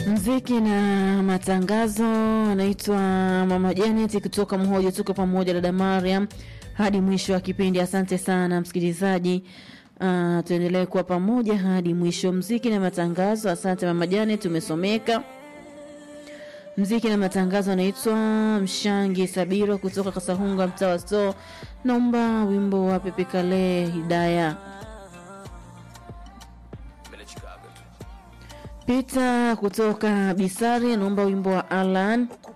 mziki na matangazo. Anaitwa Mama Janet kutoka Mhojo. Tuko pamoja dada Mariam hadi mwisho wa kipindi. Asante sana msikilizaji. Uh, tuendelee kuwa pamoja hadi mwisho. Mziki na matangazo. Asante Mama Janet, umesomeka. Mziki na matangazo anaitwa Mshangi Sabiro kutoka Kasahunga, mtaa wa Sto. Naomba wimbo wa Pepe Kale Hidaya. Peter kutoka Bisari anaomba wimbo wa Alan